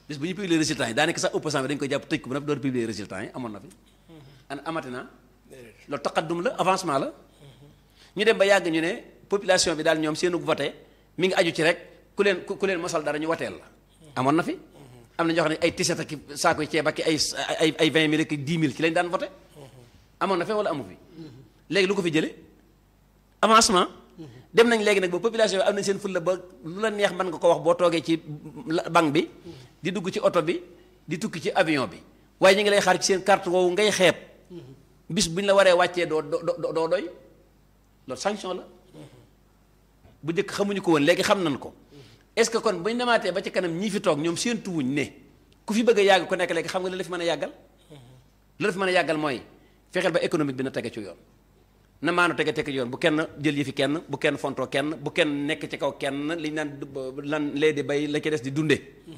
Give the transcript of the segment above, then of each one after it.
bis bu ñu publier résultats yi daanaka sax opposant bi dañu koy jàpp tëj ko bu nag door publier résultats yi amoon na fi an amati na loolu taqaddum la avancement la ñu dem ba yàgg ñu ne population bi daal ñoom seenu voté mi ngi aju ci rek ku leen ku leen mosal dara ñu wateel la amoon na fi am na ñoo xam ne ay tiset ak saako ceeb ak ay ay ay vingt mille ak dix mille ci lañ daan voté amoon na fi wala amu fi léegi lu ko fi jële avancement dem nañ léegi nag ba population bi am nañ seen fulla ba lu la neex mën nga ko wax boo toogee ci banc bi di dugg ci oto bi di tukki ci avion bi waaye ñu ngi lay xaar ci seen carte woowu ngay xeeb bis bu ñu la waree wàccee doo doo doo doy loolu sanction la bu njëkk xamuñu ko woon léegi xam nañ ko est-ce que kon bu ñu demaatee ba ci kanam ñii fi toog ñoom seen tuwuñ ne ku fi bëgg a yàgg ku nekk léegi xam nga la la fi mën a yàggal la la fi mën a yàggal mooy fexeel ba économique bi na tege ci yoon na maanu tege tege ci yoon bu kenn jël yi fi kenn bu kenn fontoo kenn bu kenn nekk ci kaw kenn li ñu naan lan lee di bay la ci des di dunde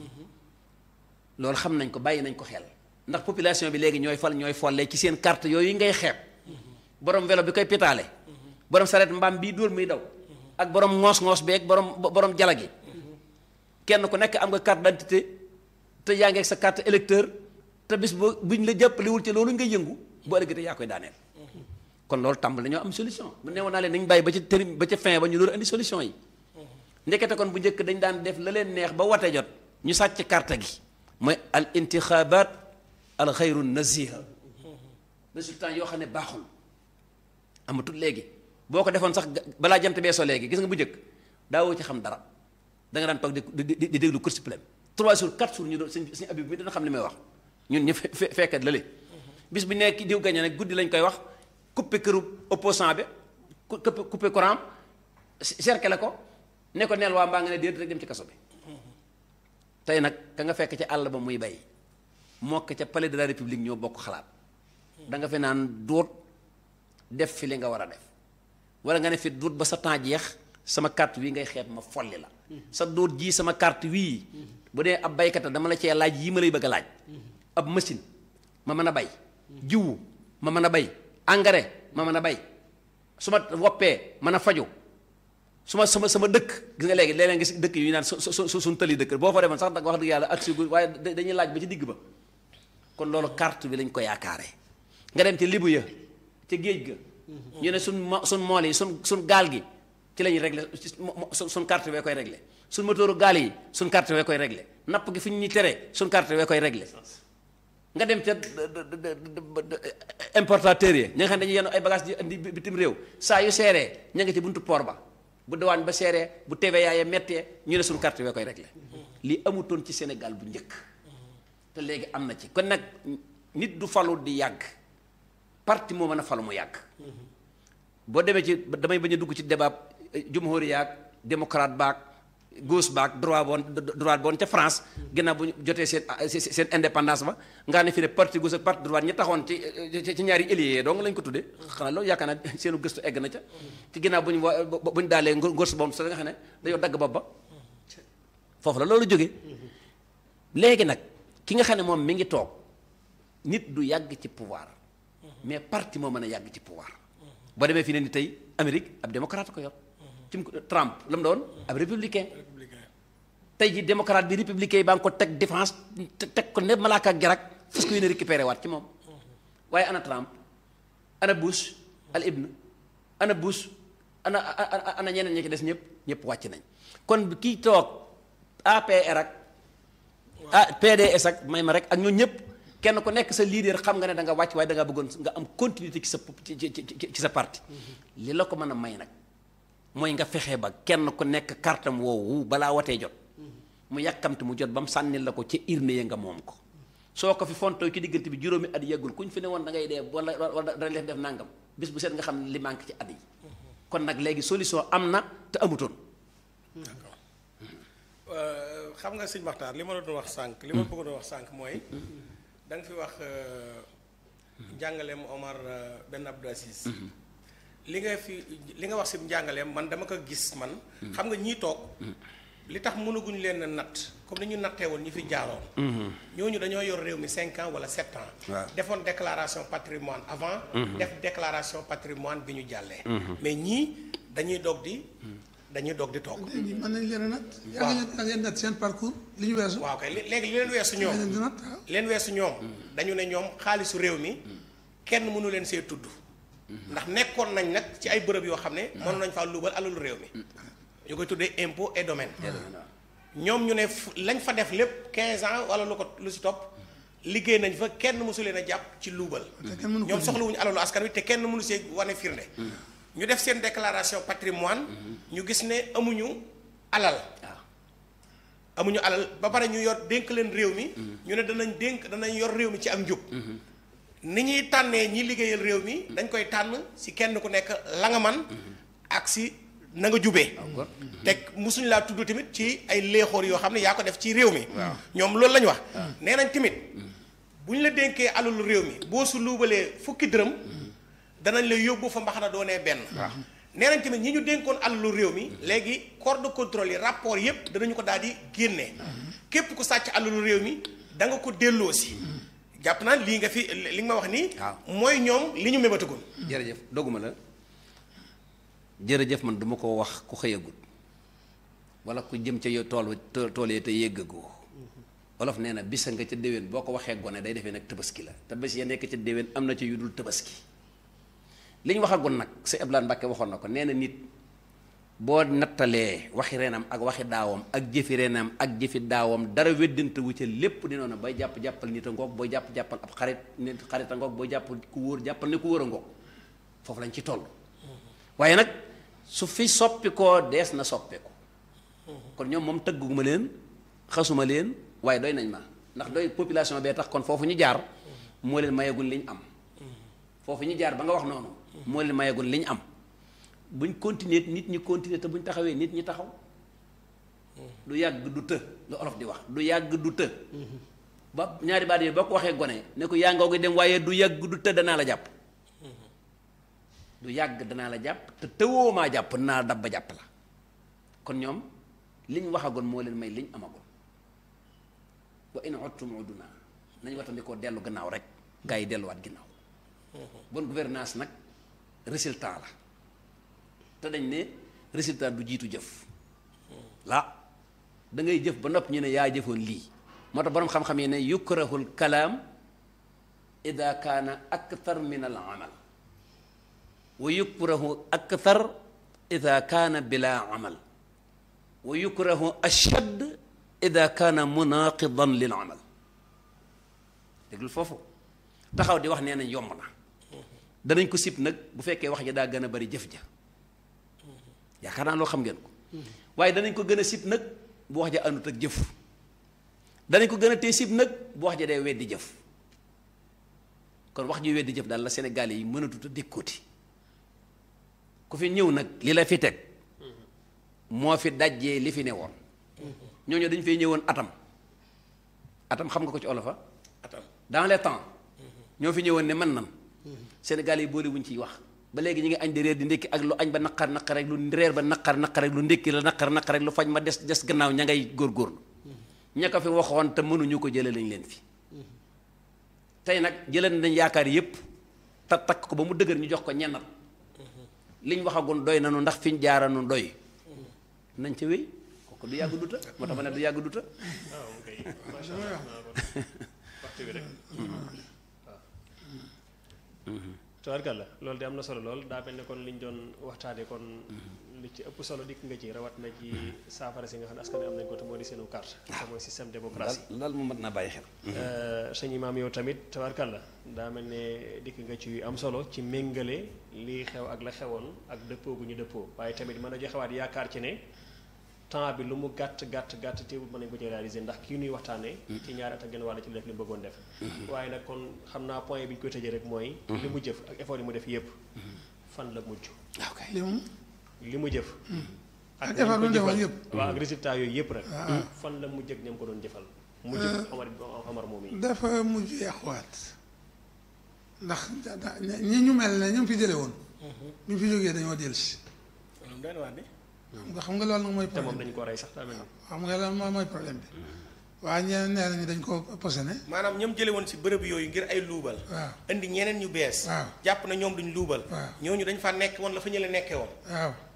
loolu xam nañ ko bàyyi nañ ko xel ndax population bi léegi ñooy fal ñooy folle ci seen carte yooyu ngay xeeb borom vélo bi koy pétaale borom saret mbaam bii dóor muy daw ak borom ngoos-ngoos beeg borom borom jala gi kenn ku nekk am nga carte d'identité te yaa ngi ak sa carte électeur te bis boo buñ la jàppalewul ci loolu ngay yëngu boo ëllëgee yaa koy daaneel kon loolu tàmbali dañoo am solution bu newoon naa leen nañ bàyyi ba ci tëri ba ca fin ba ñu door indi solution yi ndekete kon bu njëkk dañ daan def la leen neex ba wate jot ñu sàcc carte gi mooy al intixabat al xayru naziha résultat yoo xam ne baaxul amatul léegi boo ko defoon sax balaa jant bee so léegi gis nga bu njëkk daawoo ci xam dara da nga daan toog di di di déglu Cour suprême trois jours quatre jours ñu doon suñ suñu abib mi dana xam li may wax ñun ñu fe fekkat lële bis bu nekk diw gañe nag guddi lañ koy wax coupé këru opposant bi coupé coupé courant cercle ko ne ko neel waa mbaa nga ne déet rek dem ci kaso bi tey nag ka nga fekk ca àll ba muy bay mokk ca palais de la république ñoo bokk xalaat da nga fi naan duut def fi li nga war a def wala nga ne fi duut ba sa temps jeex sama carte wii ngay xeeb ma folli la sa duut jii sama carte wii bu dee ab baykata dama la cee laaj yii ma lay bëgg a laaj ab machine ma mën a bay jiwu ma mën a bay engrais ma mën a bay su ma woppee mën a faju su ma sama sama dëkk gis nga léegi léeg-léeg gis dëkk yu naan su su suñ tëli dëkk boo fa demoon sax wax dëgg yàlla ak si waaye dañuy laaj ba ci digg ba kon loolu carte bi lañ ko yaakaaree nga dem ci libu ya ca géej ga ñu ne suñ mo suñ mool yi suñ suñ gaal gi ci lañuy réglé suñ carte bee koy réglé suñ motooru gaal yi suñ carte bee koy réglé napp gi fi ñu ñuy tere suñ carte bee koy réglé nga dem ca importateurs yi ña nga xam ne dañuy yenn ay bagages di indi bitim réew saa yu seeree ña nga ci buntu port ba bu dawaan ba seeree bu TVA ya mettee ñu ne suñu carte bee koy réglé lii amutoon ci Sénégal bu njëkk te léegi am na ci kon nag nit du falu di yàgg parti moo mën a falu mu yàgg boo demee ci damay bañ a dugg ci débat jumhuri yaag démocrate baag gauche baag droit boon droite boon ca France ginnaaw bu ñu jotee seen seen indépendance ba nga ne fi ne parti gauche ak parti droite ñi taxoon ci ci ñaari alliés donc lañ ko tuddee xanaa loolu yaakaar naa seenu gëstu egg na ca ci ginnaaw bu ñu wa bu ñu daalee gauche boobu sa nga xam ne dañoo dagg bopp ba foofu la loolu jógee léegi nag ki nga xam ne moom mi ngi toog nit du yàgg ci pouvoir mais parti moo mën a yàgg ci pouvoir boo demee fii ne ni tey Amérique ab démocrate ko yor ci Trump la mu doon ab républicain tey ji démocrate bi républicain yi baa ngi ko teg défense teg ko ne malaaka ak jarak fas ko yéene récupéré waat ci moom waaye ana Trump ana Bush al ibn ana Bush ana ana ñeneen ñi ci des ñëpp ñëpp wàcc nañ kon kii toog APR ak ah PDS ak may ma rek ak ñoo ñëpp kenn ku nekk sa leader xam nga ne da nga wàcc waaye da nga bëggoon nga am continuité ci sa ci ci sa parti li la ko mën a may nag mooy nga fexe ba kenn ku nekk kartam woowu balaa watee jot mu yàkkamte mu jot ba mu sànnil la ko ca urne ya nga moom ko soo ko fi fontoo ci diggante bi juróomi at yàggul ku ñu fi ne woon da ngay dee wala wala dana leen def nangam bis bu seet nga xam ne li manque ci at yi kon nag léegi solution am na te amutoon. d'accord xam nga sëñ Maxtaar li ma la doon wax sànq. li ma bëggoon wax sànq mooy. da nga fi wax njàngaleem Omar Ben Abdou Aziz. li nga fi li nga wax si njàngaleem man dama ko gis man. xam nga ñii toog. li tax mënaguñ leen a natt comme ni ñu nattee woon ñi fi jaaroon. ñooñu dañoo yor réew mi cinq ans wala sept ans. defoon déclaration patrimoine avant. def déclaration patrimoine bi ñu jàllee. mais ñii dañuy doog di. dañuy doog di toog léegi mën nañ leen a nat. yaa ngi leen ngeen nat seen parcours li ñu weesu. waaw kay lé- léegi li leen weesu ñoom leen di nat waaw. leen weesu ñoom dañu ne ñoom xaalisu réew mi kenn mënu leen see tudd ndax nekkoon nañ nag ci ay bërëb yoo xam ne mënoon nañ faa luubal alalu réew mi ñu koy tuddee impôt et domaine ñoom ñu ne fu- lañ fa def lépp 15 ans wala lu ko lu si topp liggéey nañ fa kenn mësu leen a jàpp ci luubal te kenn mënu ko ñoom dindi. soxlawuñu alalu askan wi te kenn mënu see wane firnde ñu def seen déclaration patrimoine ñu gis ne amuñu alal waaw amuñu alal ba pare ñu yor dénk leen réew mi ñu ne danañ dénk danañ yor réew mi ci ak njub ni ñuy tànnee ñi liggéeyal réew mi dañ koy tànn si kenn ku nekk la nga man ak si na nga jubee góor. teg musuñ laa tudd tamit ci ay léexoor yoo xam ne yaa ko def ci réew mi ñoom loolu la ñu wax nee nañ tamit bu ñu la dénkee alalu réew mi boo su luubalee fukki dërëm danañ la yóbbu fa mbaxana doonee benn nee nañ tamit ñi ñu dénkoon alalu réew mi léegi corps de contrôle yi rapport yépp danañu ko daal di génnee képp ku sàcc alalu réew mi da nga ko delloo si jàpp naa lii nga fi li nga ma wax nii waaw. mooy ñoom li ñu mébatagul jërëjëf doguma la jërëjëf man duma ko wax ku xëyagut wala ku jëm ca yow tool wa- tool yee te yéggagoo olof nee na bisa nga ca déwén boo ko waxee gone day defee nag tabaski la te bés ya nekk ca déwén am na ca yu dul tabaski li ñu waxagoon nag si Abdoulaye Mbacke waxoon na ko nee na nit boo nattalee waxi renam ak waxi daawam ak jëfi renam ak jëfi daawam dara weddante wu ca lépp di noonu bay jàpp jàppal nit a ngoog booy jàpp jàppal ab xarit nit xarit a ngoog booy jàpp ku wóor jàppal ne ku wóor a ngoog foofu lañ ci toll waaye nag su fi soppi koo dees na soppeeku kon ñoom moom tëgguma leen xasuma leen waaye doy nañ ma ndax doy population bee tax kon foofu ñu jaar moo leen mayagul li ñu am foofu ñu jaar ba nga wax noonu moo leen mayagul li ñu am buñ continuer nit ñi continuer te buñ taxawee nit ñi taxaw du yàgg du të lu olof di wax du yàgg du të ba ñaari baat yooyu boo ko waxee gone ne ko yaa ngoo gi dem waaye du yàgg du të danaa la jàpp du yàgg danaa la jàpp te tëwoo maa jàpp naa dab ba jàpp la kon ñoom liñ waxagoon moo leen may liñ amagoon wa in uttum uduna nañ watandikoo dellu gannaaw rek gaa yi delluwaat ginnaaw bonne gouvernance nag résultat la te dañ ne résultat du jiitu jëf la da ngay jëf ba nopp ñu ne yaa jëfoon lii moo tax boroom xam-xam yi ne yukrahul kalaam ida kaana akthar min al amal wa yukrahu akthar ida kaana bila amal wa yukrahu ashad ida kaana munaqidan lil amal déglul foofu taxaw di wax nee nañ yomb na danañ ko sib nag bu fekkee wax ja daa gën a bari jëf ja yaakaar naa loo xam ngeen ko waaye danañ ko gën a sib nag bu wax ja àndut ak jëf danañ ko gën a tee sib nag bu wax ja day weddi jëf kon wax ji weddi jëf daal la Sénégal yi mënatut a dékkooti ku fi ñëw nag li la fi teg moo fi dajjee li fi ne woon ñooñu dañu fay ñëwoon atam atam xam nga ko ci olofa atam dans les temps ñoo fi ñëwoon ne man nan Sénégal yi boole wuñ ciy wax ba léegi ñu ngi añ di reer di ndékki ak lu añ ba naqar naqar rek lu reer ba naqar naqar rek lu ndékki la naqar naqar rek lu fañ ma des des gannaaw ña ngay góorgóorlu ña ko fi waxoon te mënuñu ko jëlee lañ leen fi tey nag jëlee nañ yaakaar yépp te takk ko ba mu dëgër ñu jox ko ñennat liñ waxagun doy nanu ndax fiñ jaaranu doy nañ ca wéy kooku du yàgg duta moo tax ma ne du yàgg duta waaw kay macha allah naa kon waxtu bi rek waaw tubaarkàlla loolu de am na solo lool daa mel ne kon liñ doon waxtaane kon li ci ëpp solo dikk nga ci rawat na ci saafara si nga xam ne askan wi am nañ ko te moo di seenu carte te mooy système démocratie daal daal mu mat naa bàyyi xel sëñ imaam yow tamit tabarkalla daa mel ne dikk nga ci am solo ci méngale lii xew ak la xewoon ak dëppoo gu ñu dëppoo waaye tamit mën a joxewaat yaakaar ci ne temps bi lu mu gàtt gàtt gàtt teewul mën nañ ko ci réaliser ndax kii nuy waxtaanee. ci ñaari at ak genn wàll ci def li mu bëggoon def. waaye nag kon xam naa point bi ñu koy tëjee rek mooy. li mu jëf ak effort yi mu def yépp fan la mujj. ok li moom li mu jëf. ak nañ effort ko bi mu defoon jëfal. yépp. waaw ak résultat yooyu yépp rek. waaw. fan la mujj ak ñam ko doon jëfal. mujj Omar Omar moom yi. dafa mujj yàquwaat ndax da- da- ñi ñu mel ne ñu ngi fi jële woon bi ñu fi jógee dañoo dellusi loolu doy na waar de xam nga xam nga loolu nag mooy te moom problème dañu ko rey sax daa mel ni. xam nga loolu mooy mooy problème bi waaye ñeneen nee nañu dañ ko posone maanaam ñoom jële woon si bërëb yooyu ngir ay luubal waaw indi ñeneen ñu bees waaw. jàpp na ñoom duñ luubal waaw. ñooñu dañ fa nekk woon la fa ñële nekkee woon waaw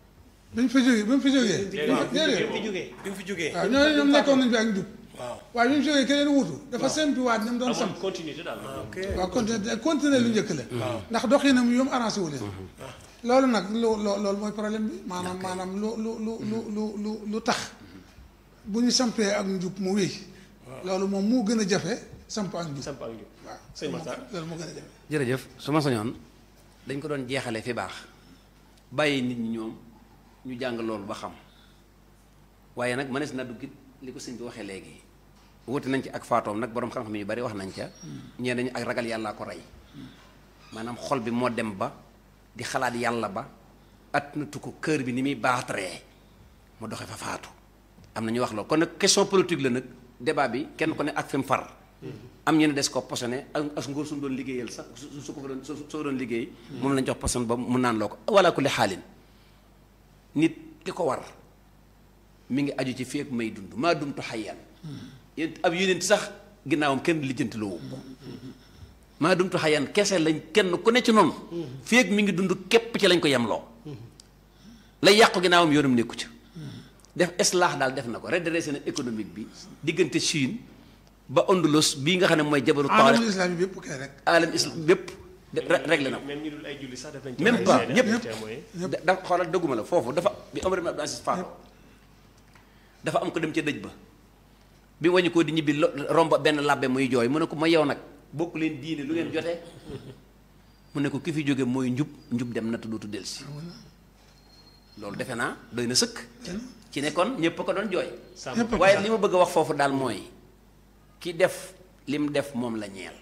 bañ fa jógee ba mu fa jógee. Déedéet. déedéet fi jógee bi mu fi jógee. waaw ñooñu ñoom nekkoon nañ fi ak njub. waaw waaye bi mu jógee keneen wutu. dafa sempiwaat ni mu doon amoon samp. continuité daal ok waaw continué continué lu njëkk la. ndax doxinam yoom arrangé wu leen. loolu nag lu loo loolu mooy problème bi maanaam maanaam lu lu lu lu lu lu lu tax bu ñu sampee ak njub mu wéy. loolu moom moo gën a jafe samp ak njub. samp ak njub waaw sëñ Makhtar loolu moo gën a jafe. jërëjëf su ma sañoon dañ ko doon jeexale fi baax bàyyi nit ñi ñoom ñu jàng loolu ba xam waaye nag mënees na duggit li ko sëñ bi waxee léegi wuti nañ ci ak faatoom nag boroom xam-xam yu bari wax nañ ca ñee nañu ak ragal yàllaa ko rey maanaam xol bi moo dem ba di xalaat yàlla ba at natu ko kër bi ni muy baataree mu doxe fa faatu am na ñu wax loolu kon nag question politique la nag débat bi kenn ku ne ak fi mu far am ñu ne des ko posone ak as ngóor suñu doon liggéeyal sax su su ko fa doon su soo doon liggéey moom lañ jox poson ba mu naan loo ko wala kulli xaalin nit li ko war mi ngi aju ci feek may dund maa dumtu xayyan yéen ab yonent sax ginnaawam kenn lijjanti loo ko maa dumtu xayyan kese lañ kenn ku ne ci noonu feek mi ngi dund képp ci lañ ko yemloo lay yàqu ginnaawam yoonam nekku ci def islaax daal def na ko redressé na économique bi diggante Chine ba Ondulos bii nga xam ne mooy jabaru alamul taarix islam yi bépp kay rek. alam islam bépp de- re- réglé na ko même ñu dul ay julli sax def nañ ci Même ay pas, seede, ñëpp. ay témoins. da- da xoolal dëgguma la foofu dafa bi Omar ibn Abdul Aziz faatoo dafa am ko dem ca dëj ba bi wañu ko di ñibbi lo- romb benn labbe muy jooy mu ne ko ma yow nag bokk leen diine lu ngeen jotee mu ne ko ki fi jóge mooy njub njub dem na te dootu delsi loolu defe naa doy na sëkk ci ne kon ñépp a ko doon jooy Sàmm Ñëpp a ko waaye sax. li ma bëgg a wax foofu daal mooy ki def lim def moom la ñeel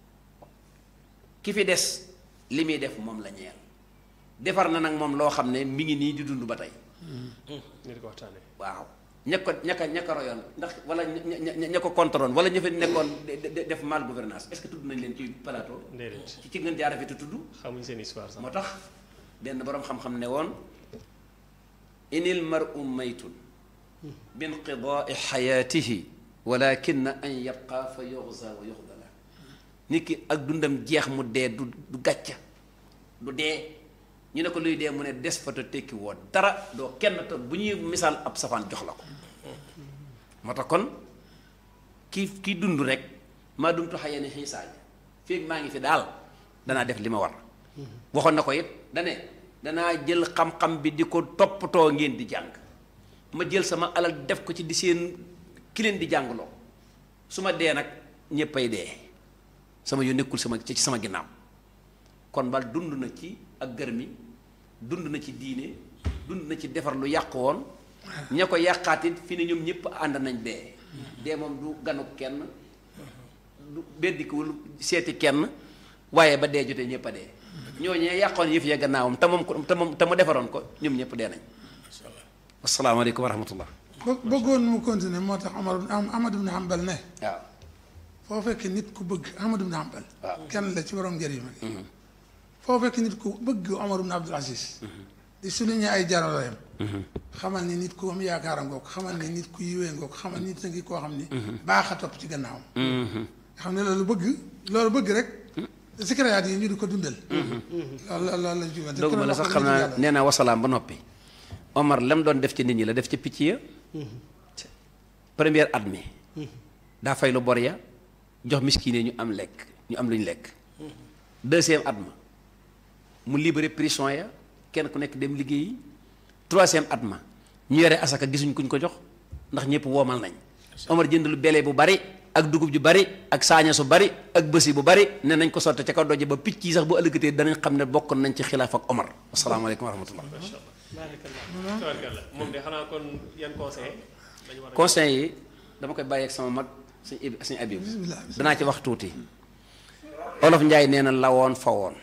ki fi des li muy def moom la ñeel defar na nag moom loo xam ne mi ngi nii di dund ba tey ñu di ko waxtaanee. waaw ña ko ña ko ña ko royoon ndax wala ña ña ña ko contrôle wala ña fa nekkoon de- de- def mal gouvernance est-ce que tudd nañ leen ci plateau déedéet ci ci ngeen jaara fi te tudd xamuñ seen histoire sax. moo tax benn boroom xam-xam ne woon inil mar'u maytun binqidaai xayaatihi walakin an yabqa fa yuxza wa yuxdala nit ki ak dundam jeex mu dee du du gàcca du dee ñu ne ko luy dee mu ne des fa te tekki woo dara doo kenn te bu ñuy misaal ab safaan jox la ko moo tax kon ki ki dund rek maa dumtu xayani xiisaaja fii maa ngi fi daal danaa def li ma war waxoon na ko it dane danaa jël xam-xam bi di ko toppatoo ngeen di jàng ma jël sama alal def ko ci di seen ki leen di jàngloo su ma dee nag ñéppay dee sama yu nekkul sama ci sama ginnaaw kon bal dund na ci ak gërmi dund na ci diine dund na ci defar lu yàqu woon ña ko yàqaatit fi ne ñoom ñëpp ànd nañ dee dee moom du ganu kenn du beddikuwul seeti kenn waaye ba dee jotee ñëpp a dee ñooñee yàqoon yëf ya gannaawam te moom ko te moom te mu defaroon ko ñoom ñëpp dee nañ asalaamaaleykum wa rahmatullah bë bëggoon mu continuer moo tax Omar am Ahmad ibn Hanbal ne waaw foo fekk nit ku bëgg Ahmad ibn Hanbal waaw. kenn la ci borom njëriñ ma foo fekk nit ku bëgg Omar ibn Abdul Aziz di souligner ay jarolayam xamal ni nit ku am yaakaara ngoog xamal ni nit ku yiwee ngoog xamal ni nit a ngi koo xam ni baax a topp ci gannaawam nga xam ne loolu bëgg loolu bëgg rek sikirayaat yi ñu di ko dundal loolu loolu loolu lañ ci wante dooguma la sax xam naa nee naa wasalaam ba noppi Omar lam doon def ci nit ñi la def ci picc ya première at mi daa fay lu bor ya jox miskine ñu am lekk ñu am lu ñu lekk deuxième at ma mu libéré prison ya kenn ku nekk dem liggéeyi troisième at ma ñu yore asaka gisuñ kuñ ko jox ndax ñëpp woomal nañ Omar jënd lu bele bu bari ak dugub ju bari ak saaña su bari ak bësi bu bari ne nañ ko sotte ca kaw doje ba picc yi sax bu ëllëgatee danañ xam ne bokk nañ ci xilaaf ak Omar asalaamaaleykum wa rahmatullah tabarkalla moom de xanaa kon yan conseil dañu war a conseil yi dama koy bàyyi ak sama mag suñ ib suñ abib danaa ci wax tuuti olof njaay nee na lawoon fa woon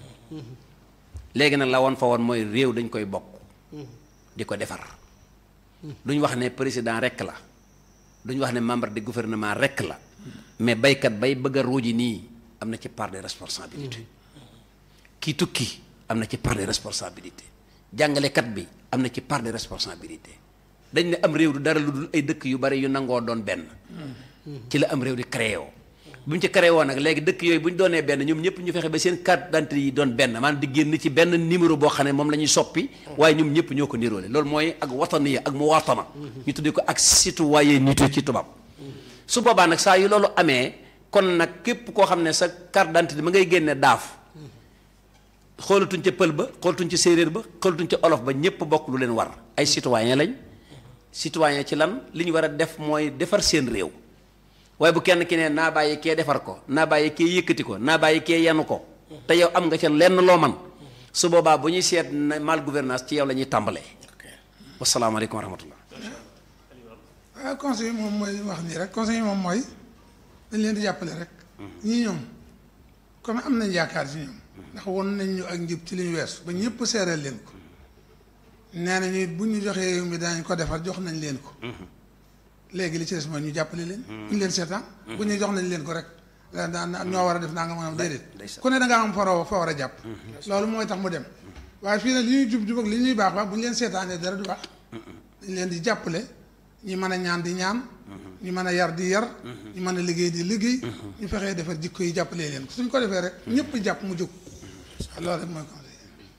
léegi nag lawoon fa woon mooy réew dañ koy bokk di ko defar duñ wax ne président rekk la duñ wax ne membre de gouvernement rekk la mais baykat bay bëgg a ruuji nii am na ci part de responsabilité kii tukki am na ci part de responsabilité jàngalekat bi am na ci part de responsabilité dañ ne am réew du dara lu dul ay dëkk yu bari yu nangoo doon benn ci la am réew di créé woo bu ñu ci créé woon nag léegi dëkk yooyu bu ñu doonee benn ñoom ñëpp ñu fexe ba seen carte d'identité yi doon benn maanaam di génn ci benn numéro boo xam ne moom la ñuy soppi waaye ñoom ñëpp ñoo ko niroole loolu mooy ak wataniya ak mu watana ñu tuddee ko ak citoyenneté ci tubaab su boobaa nag saa yu loolu amee kon nag képp koo xam ne sa carte d'identité ma ngay génne daaf xoolatuñ ca pël ba xoolatuñ ca séeréer ba xoolatuñ ca olof ba ñëpp bokk lu leen war ay citoyen lañ citoyen ci lan li ñu war a def mooy defar seen réew waaye bu kenn ki ne naa bàyyi kee defar ko naa bàyyi kee yëkkati ko naa bàyyi kee yenu ko te yow am nga ca lenn loo man su boobaa bu ñuy seet na mal gouvernance ci yow la ñuy tàmbalee wasalaamaaleykum wa rahmatullah waaw conseil yi moom mooy wax nii rek conseil yi moom mooy dañ leen di jàppale rek ñii ñoom comme am nañ yaakaar ci ñoom ndax won nañ ñu ak njub ci li ñu weesu ba ñëpp seereel leen ko nee nañu it bu ñu joxee réew mi danañ ko defar jox nañ leen ko léegi li ci des mooy ñu jàppale leen bu ñu leen seetaan bu ñu jox nañ leen ko rek da da ñoo war a def naa nga mën a déedéet ku ne da ngaa am foro fa war a jàpp loolu mooy tax mu dem waaye fii nag li ñuy jub jub ak li ñuy baax baax bu ñu leen seetaanee dara du baax dañ leen di jàppale ñi mën a ñaan di ñaan ñu mën a yar di yar ñu mën a liggéey di liggéey ñu fexee defar jikko yi jàppalee leen suñ ko defee rek ñëpp jàpp mu jóg loolu rek mooy conseil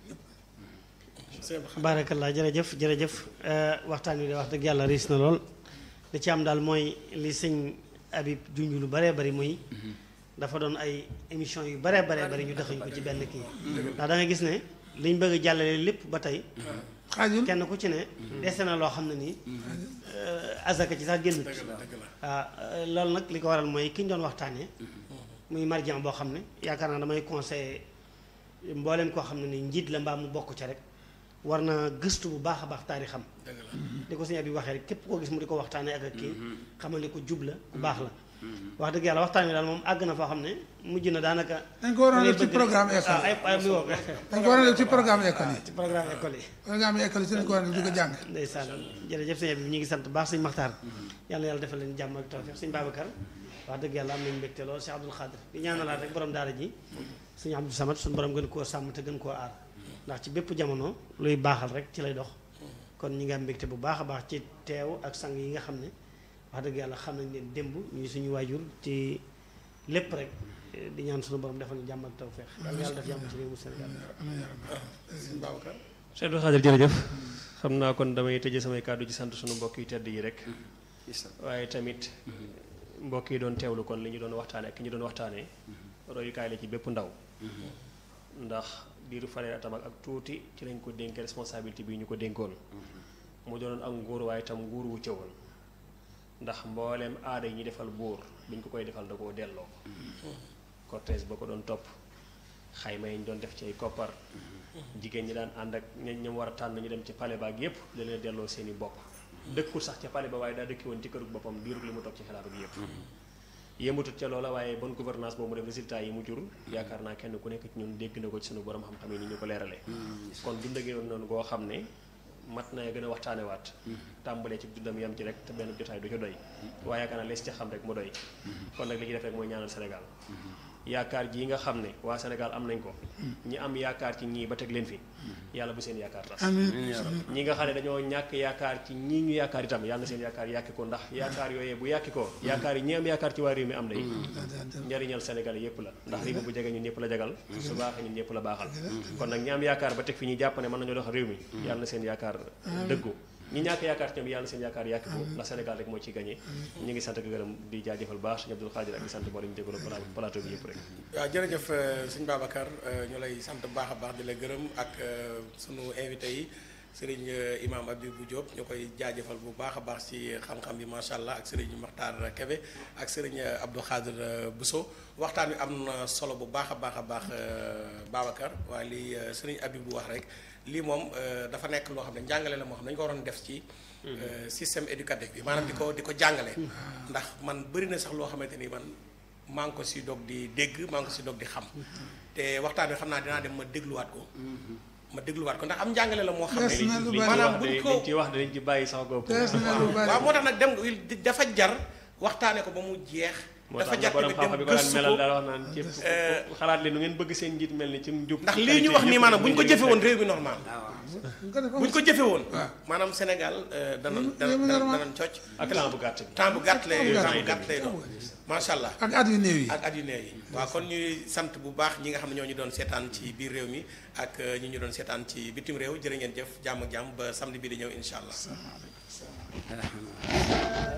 baarakallaa jërëjëf jërëjëf waxtaan wi de wax dëgg yàlla riis na lool li ci am daal mooy li sëñ Habib junj lu baree bari muy dafa doon ay émission yu baree baree bari ñu dëxañ ko ci benn kii ndax da nga gis ne liñ bëgg a jàllale lépp ba tey xaajul kenn ku ci ne dese na loo xam ne nii azaka ci sax génnut waaw loolu nag li ko waral mooy ki ñu doon waxtaanee muy marjan boo xam ne yaakaar naa damay conseillé mbooleem koo xam ne ni njiit la mbaa mu bokk ca rek war na gëstu bu baax a baax taarixam di ko sëñ bi waxee rek képp koo gis mu di ko waxtaanee ak ak kii xamal ni ko jub la ku baax la wax dëgg yàlla waxtaan wi daal moom àgg na foo xam ne mujj na daanaka dañ ko waroon def ci programme école ah ay ay mi woo dañ ko waroon def ci programme école yi ci programme école yi programme école yi si dañ ko waroon def di ko jàng ndeysaan jërëjëf sëñ bi ñu ngi sant baax sëñ Maxtaar yàlla yàlla defal leen jàmm ak tawfeex sëñ Babacar wax dëgg yàlla am nañu mbégte lool Cheikh Abdoul Khadir di ñaanalaat rek borom daara ji sëñ Abdou Samad suñu borom gën koo sàmm te gën koo aar ndax ci bépp jamono luy baaxal rek ci lay dox kon ñi nga am mbégte bu baax a baax ci teew ak sang yi nga xam ne wax dëgg yàlla xam nañ leen démb ñuy suñu waajur ci lépp rek di ñaan suñu borom defal ñu jàmm ak tawfeex yàlla yàlla def jàmm ci réewu Sénégal sëñ Babacar Cheikh Abdou Khadir jërëjëf xam naa kon damay tëjee samay kàddu ci sant suñu mbokk yi tedd yi rek waaye tamit mbokk yi doon teewlu kon li ñu doon waxtaane ak ki ñu doon waxtaanee royukaay la ci bépp ndaw ndax diiru fanweeri atam ak tuuti ci lañ ko dénk responsabilité bi ñu ko dénkoon mu doonoon ak nguur waaye itam nguur wu cëwoon ndax mbooleem aada yi ñu defal buur bi ñu ko koy defal da koo delloo cortège ba ko doon topp xayma yi ñu doon def ci ay koppar jigéen ñi daan ànd ak ñañ ñam war a tànn ñu dem ci palais ba ak yépp da leen delloo seeni bopp dëkkul sax ca palais ba waaye daa dëkki woon ci kërug boppam diirug li mu toog ci xilaafa bi yépp yëmatut ca loola waaye bonne gouvernance boobu mu def résultat yi mu jur yaakaar naa kenn ku nekk ci ñun dégg na ko ci sunu borom xam-xam yi ni ñu ko leeralee kon dund gi noonu goo xam ne mat na gën a waxtaane waat tàmbalee ci dundam yam ci rek te benn jotaay du ci doy waaye yaakaar naa lees ci xam rek mu doy kon nag li ci def rek mooy ñaanal Sénégal yaakaar ji nga xam ne waa Sénégal am nañ ko ñi am yaakaar ci ñii ba teg leen fi yàlla bu seen yaakaar tas ñi nga xam ne dañoo ñàkk yaakaar ci ñii ñu yaakaar itam yàlla na seen yaakaar yàkki ko ndax yaakaar yooyee bu yàkki ko yaakaar yi ñi am yaakaar ci waa réew mi am day njariñal Sénégal yépp la ndax réew mi bu jege ñun ñëpp la jagal su baaxee ñun ñëpp la baaxal kon nag ñi am yaakaar ba teg fi ñuy jàpp ne mën nañoo dox réew mi yàlla na seen yaakaar dëggu ñi ñàkk yaakaar ci ñoom yàlla seen yaakaar yàkki ko ndax Sénégal rek moo ciy gagné ñu ngi sant ak gërëm di jaajëfal baax sëñ Abdou Khadir ak di sant mboolem ñu jégalu plateau bi yëpp rek waaw jërëjëf sëñ Babacar ñu lay sant bu baax a baax di la gërëm ak sunu invité yi sëriñ imam Abibou Diop ñu koy jaajëfal bu baax a baax ci xam-xam bi macha allah ak sëriñ Makhtar Kebe ak sëriñ Abdou Khadir Bousso waxtaan wi am na solo bu baax a baax a baax Babacar waaye li sëriñ Abibou wax rek lii moom dafa nekk loo xam ne njàngale la moo xam ne dañu ko waroon def ci système éducatif bi maanaam di ko di ko jàngale ndax man bëri na sax loo xamante ni man maa ngi ko si dog di dégg maa ngi ko si dog di xam te waxtaan wi xam naa dinaa dem ma dégluwaat ko ma dégluwaat ko ndax am njàngale la moo xam Des na lu ne bari. maanaam buñ ko liñ ci wax dañ ci bàyyi sax góob Des na lu bari. waaw moo tax nag dem dafa jar waxtaane ko ba mu jeex moo dafa tax jar borom tamit xam-xam dem bi ko daan gëstu melal ko daal wax naan képp ku xalaat leen nu ngeen bëgg seen njiit mel ni ci njub ndax lii ñu wax nii maanaam bu ñu ko jëfe woon réew mi normal bu ko def bu ñu ko jëfe woon waaw. maanaam Sénégal euh, dana Hmm, dana réew mi dana normal. dana cocc ak temps bu gàtt bi temps bu gàtt lay Temps bu temps bu gàtt. gàtt lay doon macha allah ak at yu néew yi ak at yu néew yi waaw kon ñuy sant bu baax ñi nga xam ne ñoo ñu doon seetaan ci biir réew mi ak euh, ñi ñu doon seetaan ci bitim réew jërë ngeen jëf jàmm ak jàmm ba samedi bi di ñëw incha allah